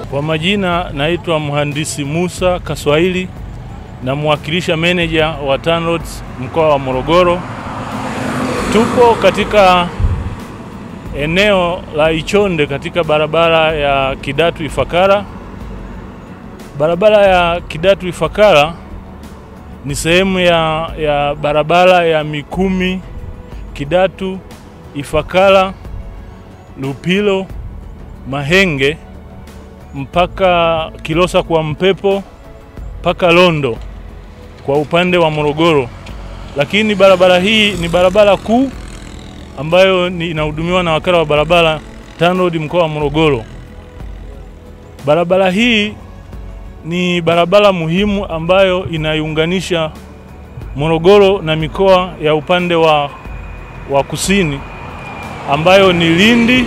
Kwa majina naitwa mhandisi Musa Kaswahili, namwakilisha meneja wa TANROADS mkoa wa Morogoro. Tupo katika eneo la Ichonde katika barabara ya Kidatu Ifakara. Barabara ya Kidatu Ifakara ni sehemu ya, ya barabara ya Mikumi Kidatu Ifakara Lupilo Mahenge mpaka Kilosa kwa Mpepo mpaka Londo kwa upande wa Morogoro, lakini barabara hii ni barabara kuu ambayo ni inahudumiwa na wakala wa barabara TANROADS mkoa wa Morogoro. Barabara hii ni barabara muhimu ambayo inaiunganisha Morogoro na mikoa ya upande wa, wa kusini ambayo ni Lindi,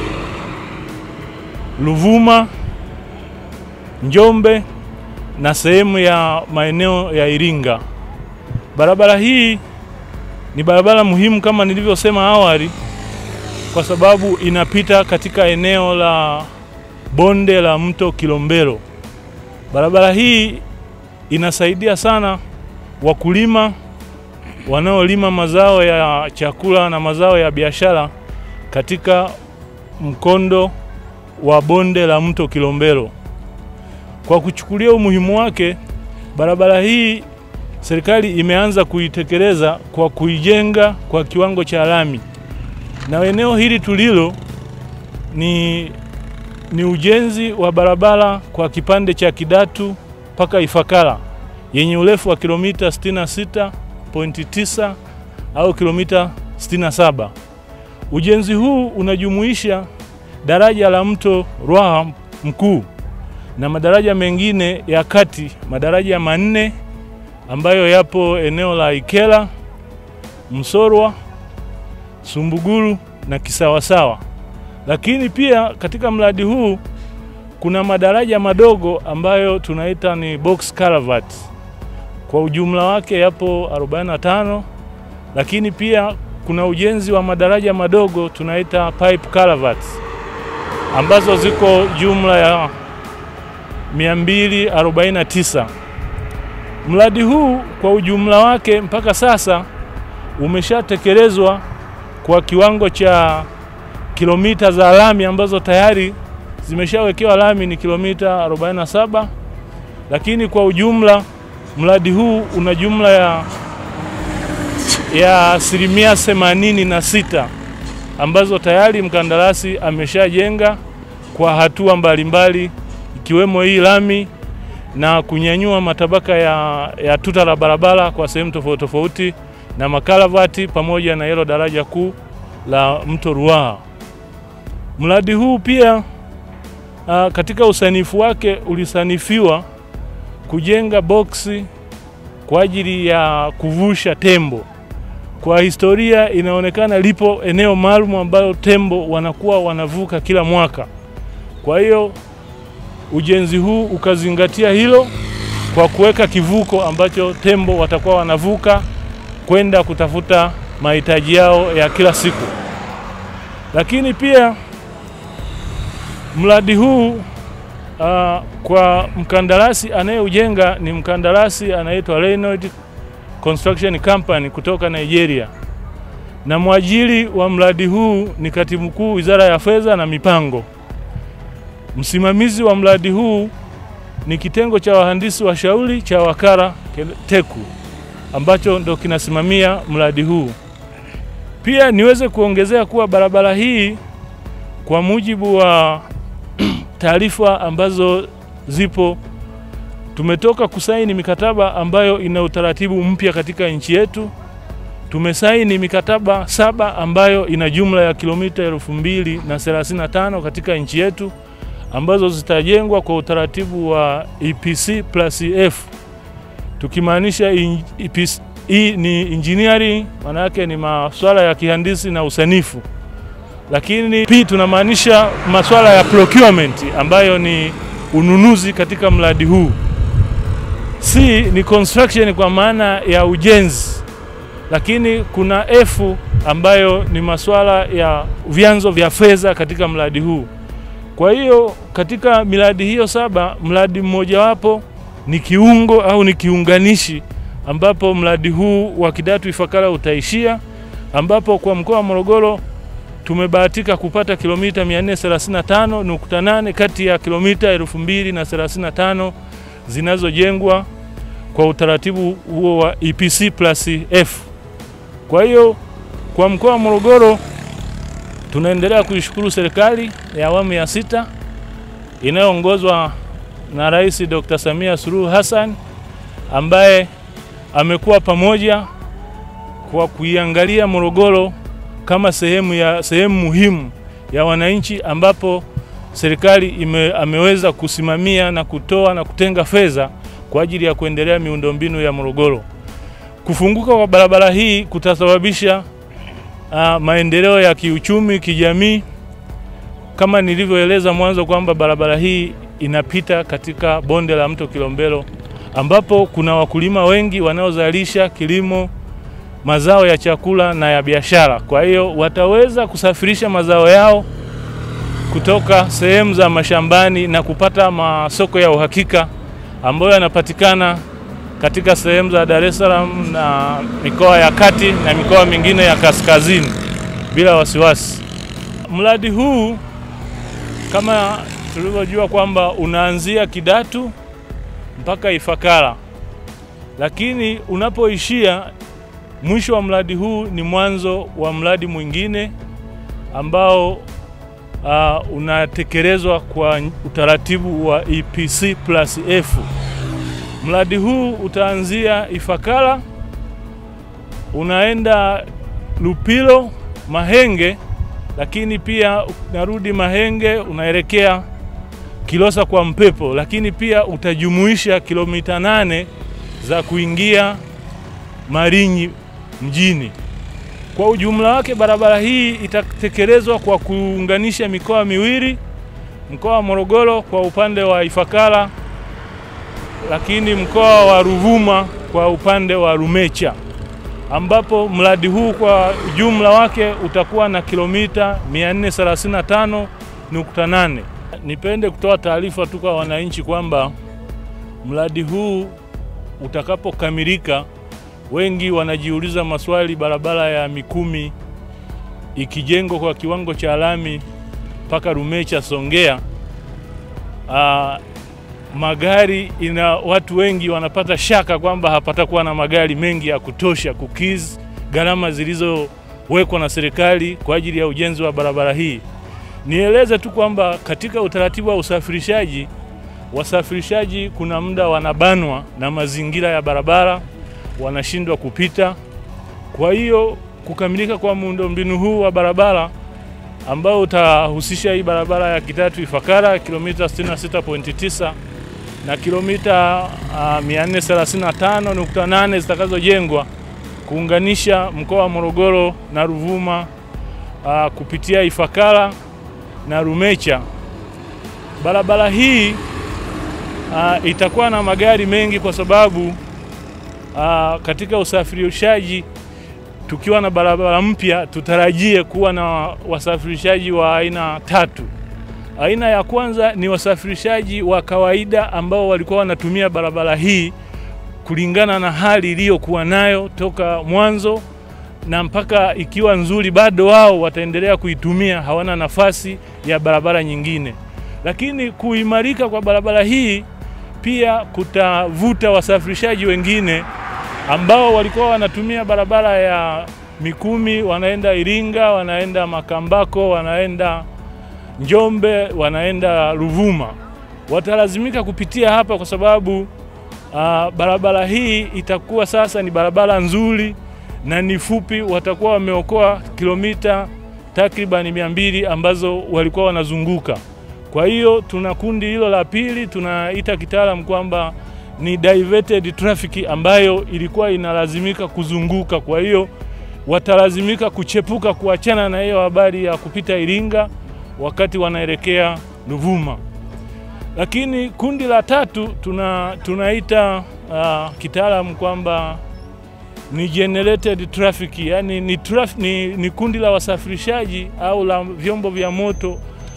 Ruvuma, Njombe na sehemu ya maeneo ya Iringa. Barabara hii ni barabara muhimu kama nilivyosema awali, kwa sababu inapita katika eneo la bonde la mto Kilombero. Barabara hii inasaidia sana wakulima wanaolima mazao ya chakula na mazao ya biashara katika mkondo wa bonde la mto Kilombero. Kwa kuchukulia umuhimu wake, barabara hii serikali imeanza kuitekeleza kwa kuijenga kwa kiwango cha lami, na eneo hili tulilo ni, ni ujenzi wa barabara kwa kipande cha Kidatu mpaka Ifakara yenye urefu wa kilomita 66.9 au kilomita 67. Ujenzi huu unajumuisha daraja la mto Ruaha mkuu na madaraja mengine ya kati, madaraja manne ambayo yapo eneo la Ikela, Msorwa, Sumbuguru na Kisawasawa. Lakini pia katika mradi huu kuna madaraja madogo ambayo tunaita ni box culvert. Kwa ujumla wake yapo 45, lakini pia kuna ujenzi wa madaraja madogo tunaita pipe culverts ambazo ziko jumla ya 249. Mradi huu kwa ujumla wake mpaka sasa umeshatekelezwa kwa kiwango cha kilomita za lami ambazo tayari zimeshawekewa lami ni kilomita 47, lakini kwa ujumla mradi huu una jumla ya ya asilimia themanini na sita ambazo tayari mkandarasi ameshajenga kwa hatua mbalimbali ikiwemo hii lami na kunyanyua matabaka ya, ya tuta la barabara kwa sehemu tofauti tofauti na makalavati pamoja na hilo daraja kuu la mto Ruaha. Mradi huu pia a, katika usanifu wake ulisanifiwa kujenga boksi kwa ajili ya kuvusha tembo. Kwa historia inaonekana lipo eneo maalum ambalo tembo wanakuwa wanavuka kila mwaka. Kwa hiyo ujenzi huu ukazingatia hilo kwa kuweka kivuko ambacho tembo watakuwa wanavuka kwenda kutafuta mahitaji yao ya kila siku. Lakini pia mradi huu uh, kwa mkandarasi anayeujenga ni mkandarasi anaitwa Reynolds Construction Company kutoka Nigeria, na mwajiri wa mradi huu ni katibu mkuu Wizara ya Fedha na Mipango. Msimamizi wa mradi huu ni kitengo cha wahandisi washauri cha wakala TECU ambacho ndo kinasimamia mradi huu. Pia niweze kuongezea kuwa barabara hii kwa mujibu wa taarifa ambazo zipo, tumetoka kusaini mikataba ambayo ina utaratibu mpya katika nchi yetu. Tumesaini mikataba saba ambayo ina jumla ya kilomita elfu mbili na thelathini na tano katika nchi yetu ambazo zitajengwa kwa utaratibu wa EPC plus F, tukimaanisha hii ni engineering, maana yake ni masuala ya kihandisi na usanifu, lakini pia tunamaanisha masuala ya procurement ambayo ni ununuzi katika mradi huu. C ni construction kwa maana ya ujenzi, lakini kuna F ambayo ni masuala ya vyanzo vya fedha katika mradi huu. Kwa hiyo katika miradi hiyo saba, mradi mmojawapo ni kiungo au ni kiunganishi ambapo mradi huu wa Kidatu Ifakara utaishia, ambapo kwa mkoa wa Morogoro tumebahatika kupata kilomita 435.8 kati ya kilomita 2035 zinazojengwa kwa utaratibu huo wa EPC plus F. Kwa hiyo kwa mkoa wa Morogoro tunaendelea kuishukuru serikali ya awamu ya sita inayoongozwa na Rais Dr. Samia Suluhu Hassan ambaye amekuwa pamoja kwa kuiangalia Morogoro kama sehemu ya sehemu muhimu ya wananchi ambapo serikali ime, ameweza kusimamia na kutoa na kutenga fedha kwa ajili ya kuendelea miundombinu ya Morogoro. Kufunguka kwa barabara hii kutasababisha uh, maendeleo ya kiuchumi, kijamii kama nilivyoeleza mwanzo kwamba barabara hii inapita katika bonde la mto Kilombero ambapo kuna wakulima wengi wanaozalisha kilimo, mazao ya chakula na ya biashara. Kwa hiyo wataweza kusafirisha mazao yao kutoka sehemu za mashambani na kupata masoko ya uhakika ambayo yanapatikana katika sehemu za Dar es Salaam na mikoa ya kati na mikoa mingine ya kaskazini bila wasiwasi. Mradi huu kama tulivyojua kwamba unaanzia Kidatu mpaka Ifakara, lakini unapoishia mwisho wa mradi huu ni mwanzo wa mradi mwingine ambao uh, unatekelezwa kwa utaratibu wa EPC plus F. Mradi huu utaanzia Ifakara unaenda Lupilo, Mahenge, lakini pia unarudi Mahenge unaelekea Kilosa kwa Mpepo, lakini pia utajumuisha kilomita nane za kuingia Malinyi mjini. Kwa ujumla wake, barabara hii itatekelezwa kwa kuunganisha mikoa miwili, mkoa wa Morogoro kwa upande wa Ifakara, lakini mkoa wa Ruvuma kwa upande wa Rumecha, ambapo mradi huu kwa ujumla wake utakuwa na kilomita 435.8. Nipende kutoa taarifa tu kwa wananchi kwamba mradi huu utakapokamilika, wengi wanajiuliza maswali, barabara ya Mikumi ikijengwa kwa kiwango cha lami mpaka Rumecha Songea, aa, magari ina watu wengi wanapata shaka kwamba hapatakuwa na magari mengi ya kutosha kukizi gharama zilizowekwa na serikali kwa ajili ya ujenzi wa barabara hii. Nieleze tu kwamba katika utaratibu wa usafirishaji, wasafirishaji kuna muda wanabanwa na mazingira ya barabara, wanashindwa kupita. Kwa hiyo kukamilika kwa muundombinu huu wa barabara ambao utahusisha hii barabara ya Kidatu Ifakara kilomita 66.9 na kilomita uh, 435.8 zitakazojengwa kuunganisha mkoa wa Morogoro na Ruvuma uh, kupitia Ifakara na Rumecha. Barabara hii uh, itakuwa na magari mengi kwa sababu uh, katika usafirishaji tukiwa na barabara mpya tutarajie kuwa na wasafirishaji wa aina tatu. Aina ya kwanza ni wasafirishaji wa kawaida ambao walikuwa wanatumia barabara hii kulingana na hali iliyokuwa nayo toka mwanzo na mpaka ikiwa nzuri, bado wao wataendelea kuitumia, hawana nafasi ya barabara nyingine. Lakini kuimarika kwa barabara hii pia kutavuta wasafirishaji wengine ambao walikuwa wanatumia barabara ya Mikumi, wanaenda Iringa, wanaenda Makambako, wanaenda Njombe, wanaenda Ruvuma, watalazimika kupitia hapa kwa sababu uh, barabara hii itakuwa sasa ni barabara nzuri na ni fupi. Watakuwa wameokoa kilomita takribani mia mbili ambazo walikuwa wanazunguka. Kwa hiyo tuna kundi hilo la pili, tunaita kitaalam kwamba ni diverted traffic ambayo ilikuwa inalazimika kuzunguka. Kwa hiyo watalazimika kuchepuka kuachana na hiyo habari ya kupita Iringa wakati wanaelekea Ruvuma. Lakini kundi la tatu tuna, tunaita uh, kitaalamu kwamba ni generated traffic, yani ni, traf, ni, ni kundi la wasafirishaji au la vyombo vya moto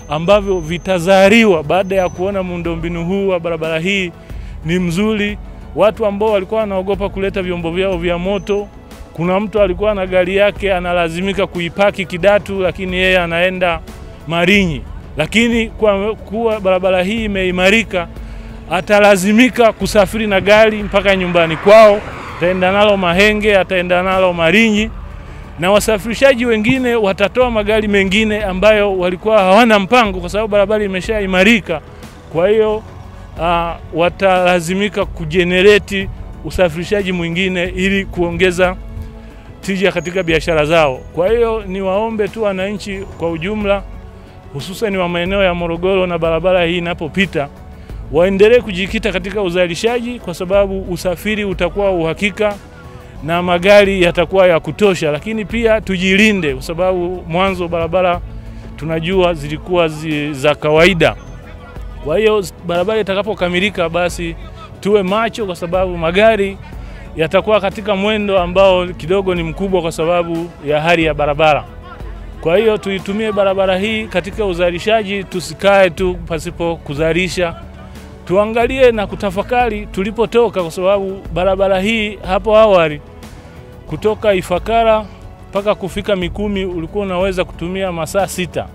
ambavyo vitazaliwa baada ya kuona muundombinu huu wa barabara hii ni mzuri. Watu ambao walikuwa wanaogopa kuleta vyombo vyao vya moto, kuna mtu alikuwa na gari yake analazimika kuipaki Kidatu, lakini yeye anaenda Malinyi, lakini kwa kuwa barabara hii imeimarika, atalazimika kusafiri na gari mpaka nyumbani kwao, ataenda nalo Mahenge, ataenda nalo Malinyi na wasafirishaji wengine watatoa magari mengine ambayo walikuwa hawana mpango, kwa sababu barabara imeshaimarika. Kwa hiyo uh, watalazimika kujenereti usafirishaji mwingine ili kuongeza tija katika biashara zao. Kwa hiyo niwaombe tu wananchi kwa ujumla, hususan wa maeneo ya Morogoro na barabara hii inapopita, waendelee kujikita katika uzalishaji, kwa sababu usafiri utakuwa uhakika na magari yatakuwa ya kutosha, lakini pia tujilinde, kwa sababu mwanzo barabara tunajua zilikuwa zi, za kawaida. Kwa hiyo barabara itakapokamilika, basi tuwe macho, kwa sababu magari yatakuwa katika mwendo ambao kidogo ni mkubwa kwa sababu ya hali ya barabara. Kwa hiyo tuitumie barabara hii katika uzalishaji, tusikae tu pasipo kuzalisha tuangalie na kutafakari tulipotoka, kwa sababu barabara hii hapo awali kutoka Ifakara mpaka kufika Mikumi ulikuwa unaweza kutumia masaa sita,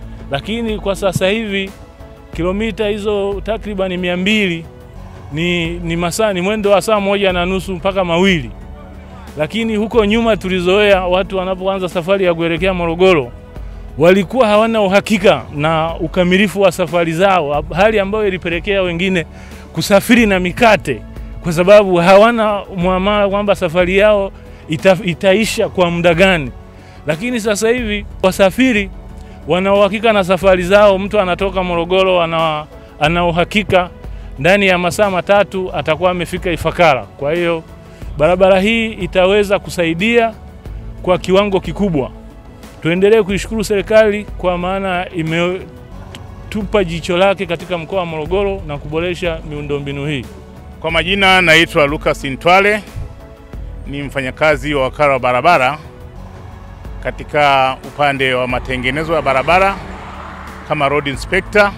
lakini kwa sasa hivi kilomita hizo takribani mia mbili ni, ni masaa ni mwendo wa saa moja na nusu mpaka mawili. Lakini huko nyuma tulizoea watu wanapoanza safari ya kuelekea Morogoro walikuwa hawana uhakika na ukamilifu wa safari zao, hali ambayo ilipelekea wengine kusafiri na mikate, kwa sababu hawana mwamala kwamba safari yao ita, itaisha kwa muda gani. Lakini sasa hivi wasafiri wana uhakika na safari zao. Mtu anatoka Morogoro ana, ana uhakika ndani ya masaa matatu atakuwa amefika Ifakara. Kwa hiyo barabara hii itaweza kusaidia kwa kiwango kikubwa. Tuendelee kuishukuru serikali kwa maana imetupa jicho lake katika mkoa wa Morogoro na kuboresha miundombinu hii. Kwa majina naitwa Lucas Ntwale, ni mfanyakazi wa wakala wa barabara katika upande wa matengenezo ya barabara kama road inspector.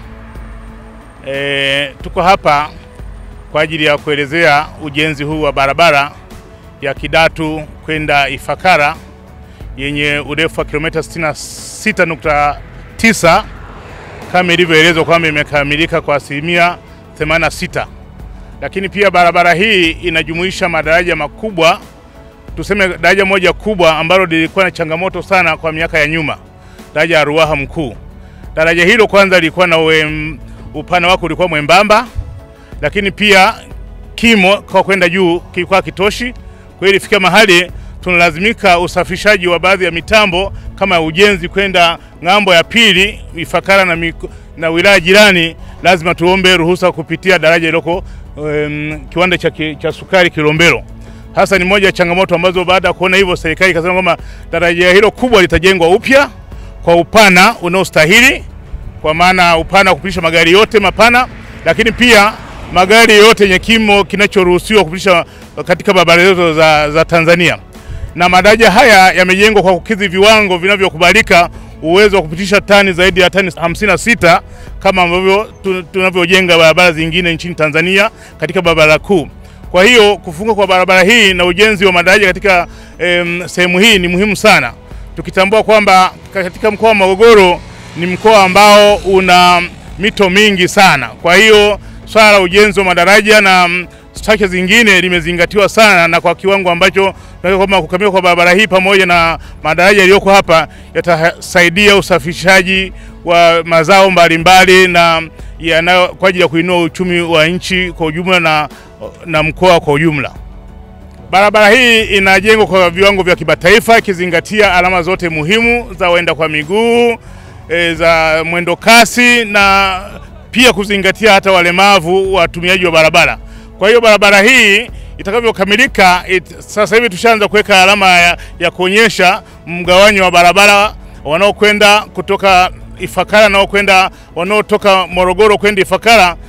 E, tuko hapa kwa ajili ya kuelezea ujenzi huu wa barabara ya Kidatu kwenda Ifakara yenye urefu wa kilomita 66.9 kama ilivyoelezwa kwamba imekamilika kwa asilimia 86. Lakini pia barabara hii inajumuisha madaraja makubwa, tuseme daraja moja kubwa ambalo lilikuwa na changamoto sana kwa miaka ya nyuma, daraja la Ruaha Mkuu. Daraja hilo kwanza lilikuwa na uem, upana wake ulikuwa mwembamba, lakini pia kimo kwa kwenda juu kilikuwa kitoshi. Kwa hiyo ilifika mahali tunalazimika usafirishaji wa baadhi ya mitambo kama ujenzi kwenda ng'ambo ya pili Ifakara na, miku, na wilaya jirani, lazima tuombe ruhusa kupitia daraja iloko um, kiwanda cha, cha sukari Kilombero. Hasa ni moja ya changamoto ambazo baada ya kuona hivyo serikali ikasema kwamba daraja hilo kubwa litajengwa upya kwa upana unaostahili, kwa maana upana wa kupitisha magari yote mapana, lakini pia magari yote yenye kimo kinachoruhusiwa kupitisha katika barabara zetu za, za Tanzania na madaraja haya yamejengwa kwa kukidhi viwango vinavyokubalika uwezo wa kupitisha tani zaidi ya tani 56 kama ambavyo tunavyojenga barabara zingine nchini Tanzania katika barabara kuu. Kwa hiyo kufunga kwa barabara hii na ujenzi wa madaraja katika em, sehemu hii ni muhimu sana, tukitambua kwamba katika mkoa wa Morogoro ni mkoa ambao una mito mingi sana. Kwa hiyo swala la ujenzi wa madaraja na structure zingine limezingatiwa sana na kwa kiwango ambacho kwamba kukamilika kwa barabara hii pamoja na madaraja yaliyoko hapa yatasaidia usafirishaji wa mazao mbalimbali na yanayo kwa ajili ya kuinua uchumi wa nchi kwa ujumla na, na mkoa kwa ujumla. Barabara hii inajengwa kwa viwango vya kimataifa ikizingatia alama zote muhimu za waenda kwa miguu e, za mwendo kasi na pia kuzingatia hata walemavu watumiaji wa barabara. Kwa hiyo barabara hii itakavyokamilika it, sasa hivi tushaanza kuweka alama ya, ya kuonyesha mgawanyo wa barabara wanaokwenda kutoka Ifakara nao kwenda wanaotoka Morogoro kwenda Ifakara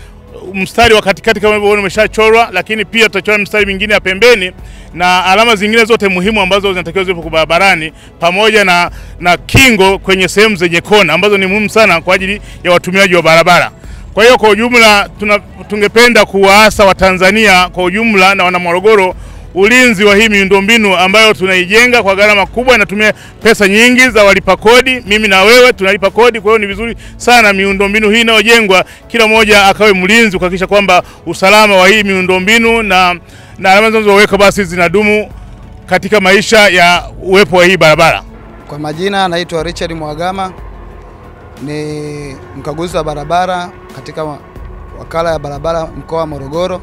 mstari wa katikati kama hivyo umeshachorwa, lakini pia tutachora mstari mingine ya pembeni na alama zingine zote muhimu ambazo zinatakiwa ziwepo barabarani, pamoja na, na kingo kwenye sehemu zenye kona ambazo ni muhimu sana kwa ajili ya watumiaji wa barabara. Kwa hiyo kwa ujumla tuna, tungependa kuwaasa Watanzania kwa ujumla na wana Morogoro ulinzi wa hii miundombinu ambayo tunaijenga kwa gharama kubwa, inatumia pesa nyingi za walipa kodi. Mimi na wewe tunalipa kodi, kwa hiyo ni vizuri sana miundombinu hii inayojengwa, kila mmoja akawe mlinzi kuhakikisha kwamba usalama wa hii miundombinu na, na alama zinazoweka basi zinadumu katika maisha ya uwepo wa hii barabara. Kwa majina naitwa Richard Mwagama, ni mkaguzi wa barabara katika wakala ya barabara mkoa wa Morogoro.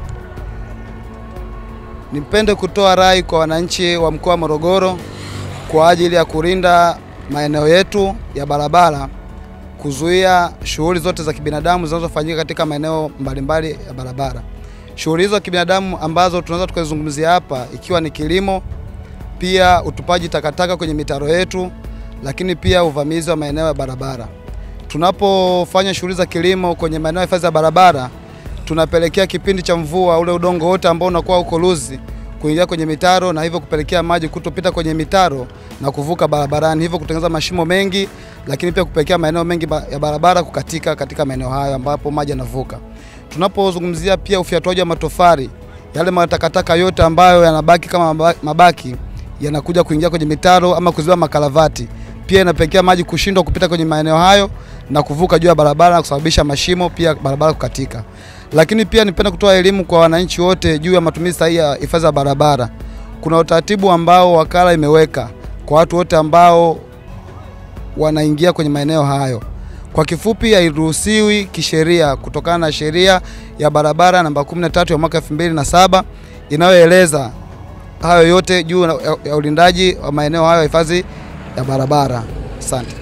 Nipende kutoa rai kwa wananchi wa mkoa wa Morogoro kwa ajili ya kulinda maeneo yetu ya barabara, kuzuia shughuli zote za kibinadamu zinazofanyika katika maeneo mbalimbali ya barabara. Shughuli hizo za kibinadamu ambazo tunaweza tukazungumzia hapa ikiwa ni kilimo, pia utupaji takataka kwenye mitaro yetu, lakini pia uvamizi wa maeneo ya barabara. Tunapofanya shughuli za kilimo kwenye maeneo ya hifadhi ya barabara tunapelekea kipindi cha mvua ule udongo wote ambao unakuwa uko luzi kuingia kwenye mitaro na hivyo kupelekea maji kutopita kwenye mitaro na kuvuka barabarani, hivyo kutengeneza mashimo mengi, lakini pia kupelekea maeneo mengi ya barabara kukatika katika maeneo hayo ambapo maji yanavuka. Tunapozungumzia pia ufyatuaji wa matofali, yale matakataka yote ambayo yanabaki kama mabaki yanakuja kuingia kwenye mitaro ama kuziba makalavati, pia inapelekea maji kushindwa kupita kwenye maeneo hayo na kuvuka juu ya barabara na kusababisha mashimo, pia barabara kukatika. Lakini pia nipenda kutoa elimu kwa wananchi wote juu ya matumizi sahihi ya hifadhi za barabara. Kuna utaratibu ambao wakala imeweka kwa watu wote ambao wanaingia kwenye maeneo hayo. Kwa kifupi, hairuhusiwi kisheria kutokana na sheria ya barabara namba 13 ya mwaka 2007 inayoeleza hayo yote juu ya ulindaji wa maeneo hayo ya hifadhi ya barabara. Asante.